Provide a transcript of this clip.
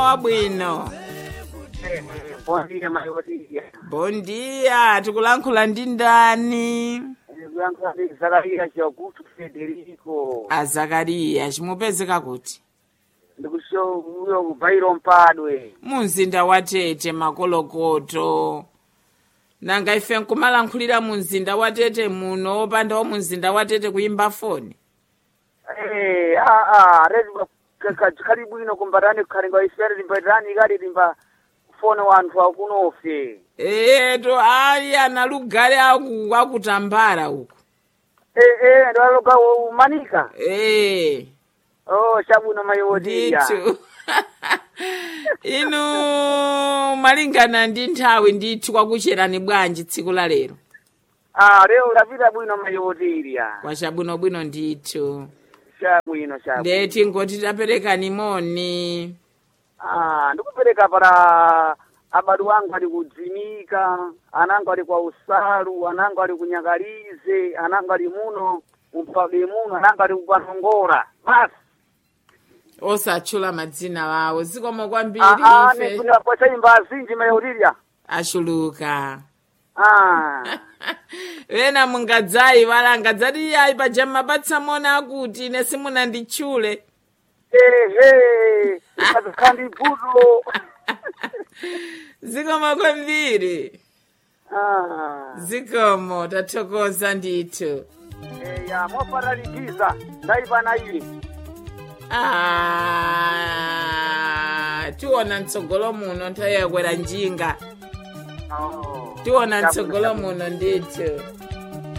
wabwino Bondile mayotia. bondiya tikulankhula ndi ndani Kuyankhula ndi Zakariya Chakutu Federico. azakariya chimupezeka kuti Ndikusho uyo kubairo mpadwe. mumzinda wa tete makolokoto nanga ife nkumalankhulira mu mzinda wa tete muno opanda wa mu mzinda wa tete kuyimba foni Eh, ah ah, rezi kali bwino kumbatani kukhalinga isere limbatani kali limba fone wanthu akunofe. eto ali analugale aku- akutambala uku Eh eh, ndaloga umanika. ee Oh, shabuno mayotia. ndithu inu malingana ndi nthawi ndithu kwakucherani bwanji tsiku la lero Ah, leo lapita bwino mayotiria. kwachabwinobwino ndithu Shabwino shabwino. ndeti ngoti taperekani moni Ah, ndikupereka para abadu wangu ali kudzimika anangu ali kwa usalu anangu ali kunyakalize anangu ali muno umpage muno anangu ali kupanongora basi osatchula madzina wawo zikomo kwambiri Ah, ah, ife nifunira pocha imba azinji mayautiria achuluka ah wena mungadzayi wala ngadzati yayi paja mapatsa mona akuti ine simunanditchule ehe azikhandi buto zikomo kwambiri ah zikomo tathokoza ndithu eh, ya mofaralikiza ndaipana ili Ah, tiona mtsogolo muno nthawi yakwera njinga oh. tiona mtsogolo muno ndithu